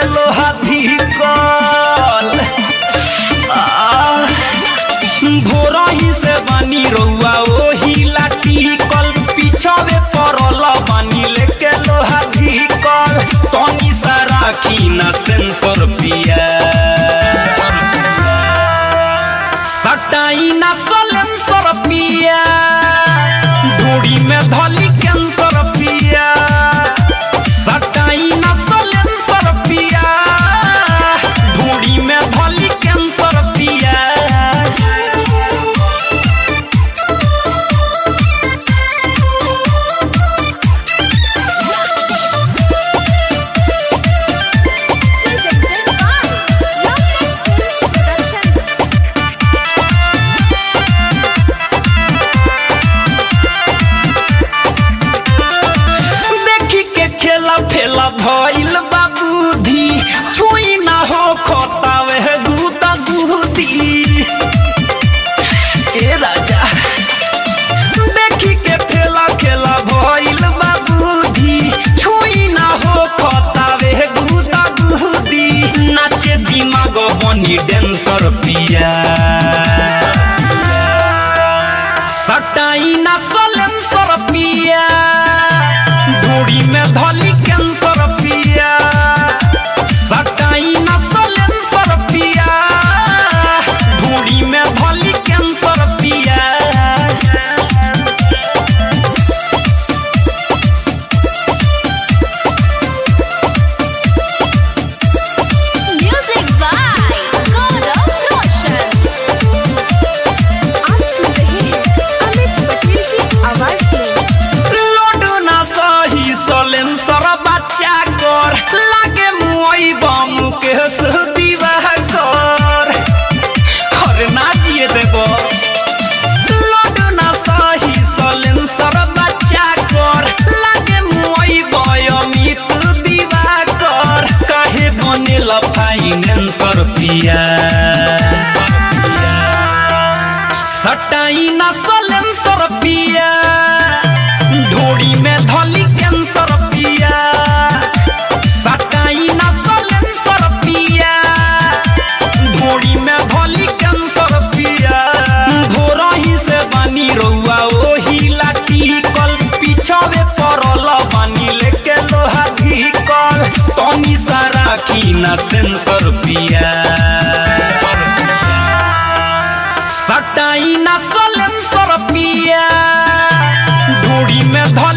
लोहा धिकल भोरही से बानी रउआ ओही लाठी कल पिछवे पड़ल बानी लेके लोहा धिकल तनी सा राखी ना सेंसर पिया सटाई ना सलेंसर पिया ढूढ़ी में धली कैंसर पिया सटाई ना सलेंसर पिया ढूढ़ी में धली कैंसर पिया Presented by Lovely Films Production. देखी के खेला फेला भइल बाबूधी छुई ना हो खोतावे गुदा गुदी ए राजा देखी के फेला खेला भइल बाबूधी छुई ना हो खोतावे गुदा गुदी नाचे दिमाग बनी डेंसर पिया सटाई ना सलेंसर पिया ढूढ़ी में धली कैंसर पिया सटाई ना सलेंसर पिया ढूढ़ी में धली कैंसर पिया Music by Gaurav Roshan. आप सुन रहे हैं अमित पटेल की आवाज में लोडो ना सही सलेंसर बच्चा कर लागे मुई बम के दीवा कर अरे ना जिए देबो लोडो ना सही सलेंसर बच्चा कर लागे मुई बयमित दीवा कर काहे बनेल फाइनेंसर पिया सटाई ना सलेंसर पिया ढोड़ी में धली कैंसर पिया सटाई ना सलेंसर पिया ढोड़ी में धली कैंसर पिया भोरही से बानी रउआ ओही लाठी कल पिछवे पड़ल बानी लेके लोहा धिकल तनी सा राखी ना सेंसर पिया सटाई ना सलेंसर पिया ढूढ़ी में धल